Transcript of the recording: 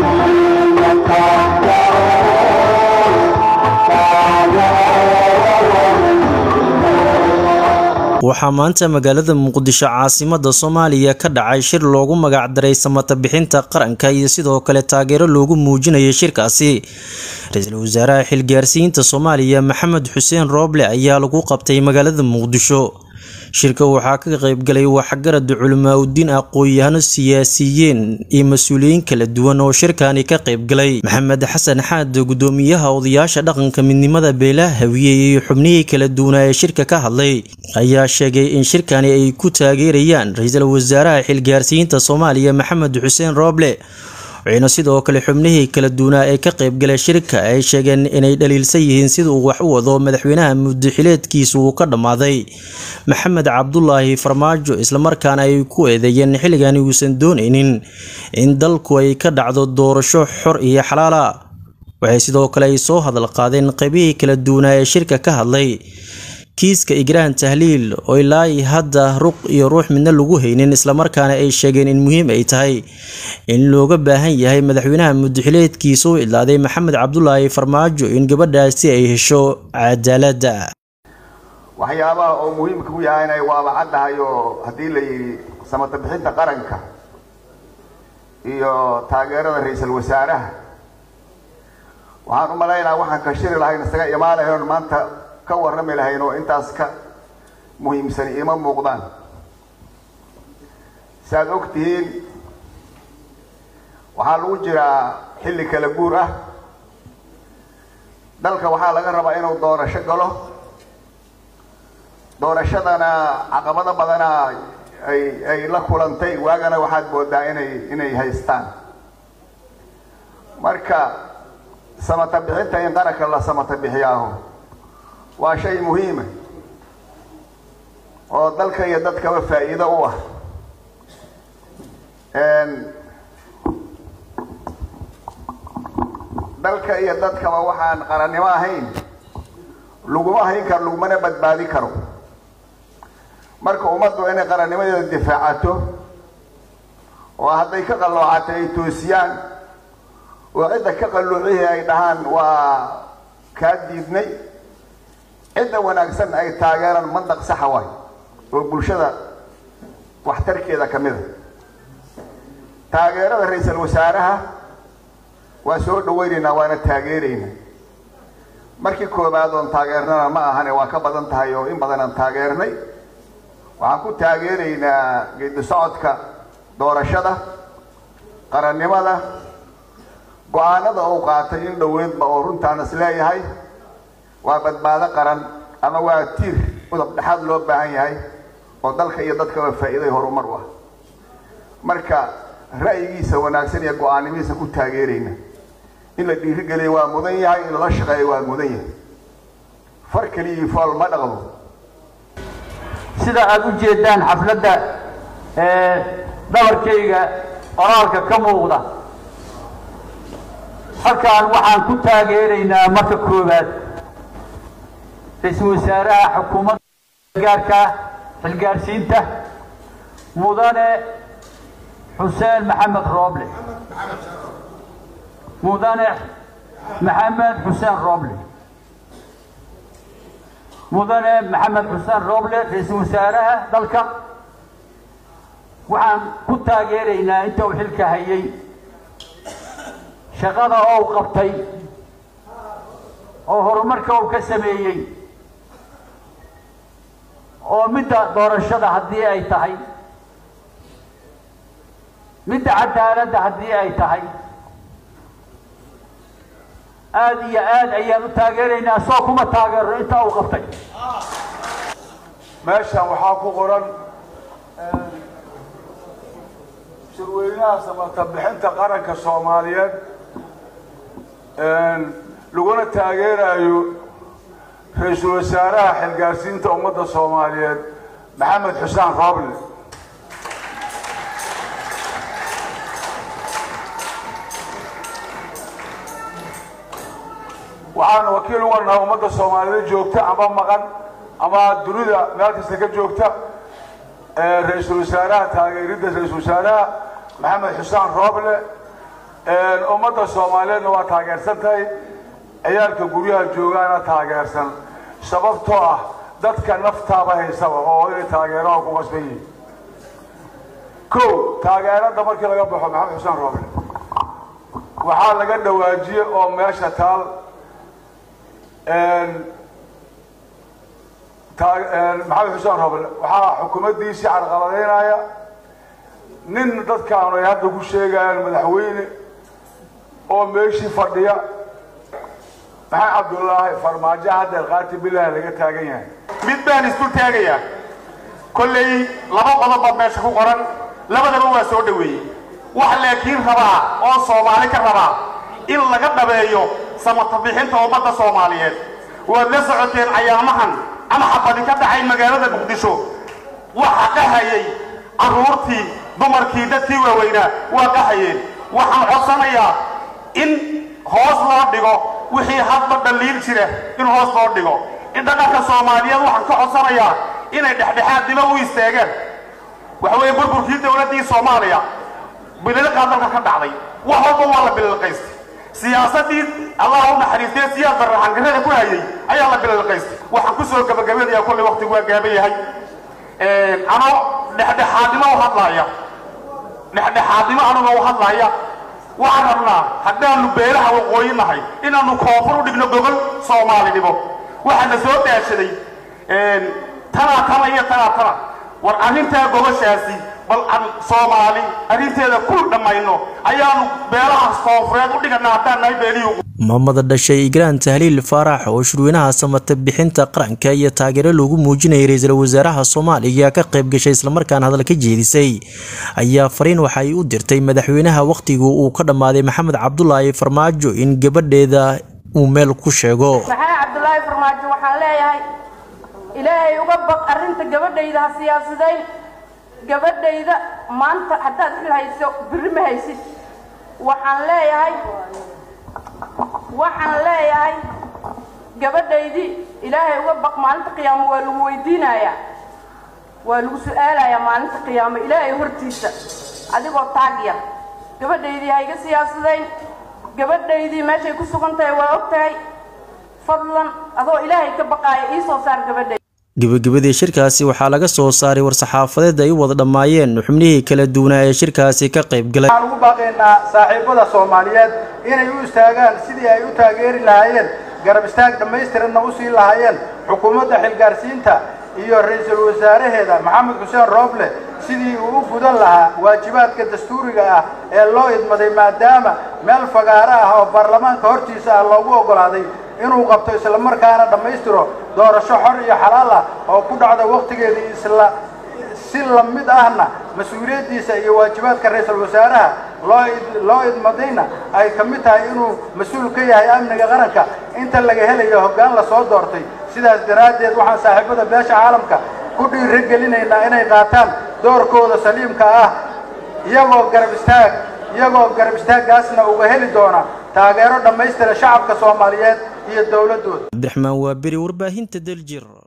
waxaa maanta magaalada muqdisho caasimada soomaaliya ka dhacay shir loogu magacdaray samata bixinta qaranka iyo sidoo kale taageero loogu muujinayay shirkaasi ra-iisul wasaaraha xilgaarsiinta soomaaliya maxamed xuseen rooble ayaa lagu qabtay magaalada muqdisho shirka waxaa ka qaybgalay waxgarada culimaauddiin aqoon-yahano siyaasiyiin iyo mas-uuliyiin kala duwan oo shirkani ka qaybgalay maxamed xasan xaad gudoomiyaha odayaasha dhaqanka midnimada beelaha hawiye iyo xubnihii kala duwanaa ee shirka ka hadlay ayaa sheegay in shirkani ay ku taageerayaan ra-iisul wasaaraha xilgaarsiinta soomaaliya maxamed xuseen rooble waxayna sidoo kale xubnihii kala duwanaa ee ka qaybgalay shirka ay sheegeen inay dhaliilsan yihiin sida uu wax u wado madaxweynaha muddaxileedkiisa uu ka dhammaaday maxamed cabdulaahi farmaajo islamarkaana ay ku eedeeyeen xilligani uusan doonaynin in dalku ay ka dhacdo doorasho xor iyo xalaala waxay sidoo kale ay soo hadal qaadeen qaybihii kala duwanaa ee shirka ka hadlay kiiska igraan tahliil oo ilaa hadda ruq iyo ruux midna lagu haynin islamarkaana ay sheegeen in muhiim ay tahay in looga baahan yahay madaxweynaha muddaxileedkiisa u idlaaday maxamed cabdulaahi farmaajo in gabadhaasi ay hesho cadaaladda waxyaabaha oo muhiimka u yahayna waaba caddahay oo haddii la yidhi samata bixinta qaranka iyo taageerada ra-iisul wasaaraha waxaan u malaynaha waxaan ka shiri lahayn isaga imaanayoon maanta ka warrami lahayn oo intaas ka muhiimsani ima muuqdaan si aad og tihiin waxaa lagu jiraa xilli kala guur ah dalka waxaa laga rabaa inuu doorasho galo doorashadana caqabado badana ay ay la kulantay waagana waxaad moodaa inay inay haystaan marka samata bixinta in qaranka la samata bixiyaaho waa shay muhiima oo dalka iyo dadkaba faa'iido u ah dalka iyo dadkaba waxaan qarannimo ahayn laguma hayn karo lagumana badbaadi karo marka ummaddu inay qarannimadeeda difaacato oo hadday ka qalloocato ay toosiyaan oo cidda ka qalloocihii ay dhahaan waa kaa diidnay cidda wanaagsan ay taageeraan mandaq saxa waay oo bulshada waxtarkeeda ka mid a taageerada ra-iisul wasaaraha waa soo dhaweynaynaa waana taageeraynaa markii koowaad oon taageernana ma ahane waa ka badan tahay oo in badanaan taageernay waxaan ku taageeraynaa geedi socodka doorashada qarannimada go-aanada uu qaatay in dhoweedba oo runtaan is leeyahay waa badbaado qaran ama waa tiir udab dhexaad loo baahan yahay oo dalka iyo dadkaba faa'iiday horumar u ah marka ra'yigiisa wanaagsan iyo go-aanimihiisa ku taageerayna in la dhiirigeliyo waa mudan yahay in lala shaqeeyo waa mudan yahay far keliyii fool ma dhaqdo sida aada u jeedaan xafladda ee dhabarkayga qoraalka ka muuqda halkaan waxaan ku taageeraynaa marka koowaad ra-iisul wasaaraha xukuumadda gaarka xilgaarsiinta mudane xuseen maxamed rooble mudane maxamed xuseen rooble mudane maxamed xuseen rooble ra-iisul wasaaraha dalka waxaan ku taageeraynaa inta uu xilka hayay shaqada ou qabtay oo horumarka uu ka sameeyey oo midda doorashada haddii ay tahay midda cadaaladda haddii ay tahay aada iyo aad ayaan u taageeraynaa soo kuma taageerno inta uu qabtay meeshan waxaa ku qoran shirweynaha samata bixinta qaranka soomaaliyeed laguna taageerayo ra-iisul wasaaraha xilgaarsiinta ummadda soomaaliyeed maxamed xuseen rooble waxaana wakiil uga nahay ummadda soomaaliyeed joogta ama maqan ama dunida meel kasta ka joogta ra-iisul wasaaraha taageeridda ra-iisul wasaaraha maxamed xuseen rooble ummadda soomaaliyeedna waa taageersan tahay ciyaalka guryaha joogaana taageersan sababtoo ah dadka naftaaba haysaba oo inay taageeraha ku qasban yihiin ko taageerada markii laga baxo maxamed xuseen rooble waxaa laga dhawaajiyey oo meesha taal maxamed xuseen rooble waxaa xukuumaddiisii carqaladaynaya nin dadkaanu ay hadda ku sheegayaan madaxweyne oo meeshii fadhiya maxamed cabdullaahi farmaajo haddeer qaati bilaha laga taagan yahay mid baan isku taagayaa kolley laba qodob baa meesha ku qoran labadaba waa soo dhoweeyey wax laakiin rabaa oo soomaali ka rabaa in laga dhabeeyo samatabixinta ummadda soomaaliyeed waad la socoteen cayaamahan ama xabadi ka dhacay magaalada muqdisho waxa dhahayay carruurtii dumarkii dadkii waaweynaa waa dhahayeen waxaan codsanayaa in hoos loo dhigo wixii hadba dhaliil jira in hoos loo dhigo in dhaqanka soomaaliyeed waxaan ka codsanayaa inay dhexdhexaadnimo u istaagaan waxa weeye burburkii dowladdii soomaaliya bililiqaa dalka ka dhacday wax walba waa la bililiqaystay siyaasadii allah u naxariistay siyaad barraxangarada ku hayay ayaa la bililiqaystay waxaan ku soo gabagabanayaa kolley waqtigu waa gaaban yahay anoo dhexdhexaadnimo u hadlaaya dhexdhexaadnimo anagoo u hadlaaya waxaan rabnaa haddaanu beelaha waqooyi nahay inaanu koonfur u dhigno gogol soomaalinimo waxaana soo daashaday tanaa tana iyo tanaa tana war arrintaa gogoshaasi bal aan soomaali arrinteeda ku dhammayno ayaanu beelahaas koonfureed u dhigana haddaan nahay beelihii maamada dhashay igraan tahliil faarax oo shirweynaha samata bixinta qaranka iyo taageero lagu muujinayay ra-iisul wasaaraha soomaaliya ka qayb gashay islamarkaana hadal ka jeedisay ayaa fariin waxa ay u dirtay madaxweynaha wakhtigu uu ka dhammaaday maxamed cabdulaahi farmaajo in gabadheeda uu meel ku sheego maxamed cabdulaahi farmaajo waxaan leeyahay ilaahay uga baq arrinta gabadhayda ha siyaasadayn gabadhayda maanta haddaad xil hayso birri ma haysid waxaan leeyahay waxaan leeyahay gabadhaydii ilaahay uga baq maalinta qiyaamo waa lagu weydiinayaa waa lagu su-aalayaa maalinta qiyaamo ilaahay hortiisa adigoo taag yar gabadhaydii ha iga siyaasadayn gabadhaydii meeshay ku sugan tahay waa og tahay fadlan adoo ilaahay ka baqaaya ii soo saar gabadhay gebagabadii shirkaasi waxaa laga soo saaray war-saxaafadeed ay u wada dhammaayeen xubnihii kala duwanaa ee shirkaasi ka qayb galay waxaan ugu baaqaynaa saaxiibada soomaaliyeed inay u istaagaan sidii ay u taageeri lahaayeen garab istaag dhammaystiranna u siin lahaayeen xukuumadda xilgaarsiinta iyo ra-iisul wasaaraheeda maxamed xuseen rooble sidii uu u gudan lahaa waajibaadka dastuuriga ah ee loo idmaday maadaama meel fagaaro ah oo baarlamaanka hortiisa ah loogu oggolaaday inuu qabto islamarkaana dhammaystiro doorasho xor iyo xalaal ah oo ku dhacda wakhtigeedii isla si la mid ahna mas-uuliyaddiisa iyo waajibaadka ra-iisul wasaaraha loo loo idmadayna ay ka mid tahay inuu mas-uul ka yahay amniga qaranka inta laga helayo hoggaan la soo doortay sidaas daraaddeed waxaan saaxiibada beesha caalamka ku dhiirigelinaynaa inay qaataan doorkooda saliimka ah iyagoo garab istaag iyagoo garab istaaggaasna uga heli doona taageero dhammaystira shacabka soomaaliyeed iyo dowladdooda cabdiraxmaan waa beri warbaahinta daljir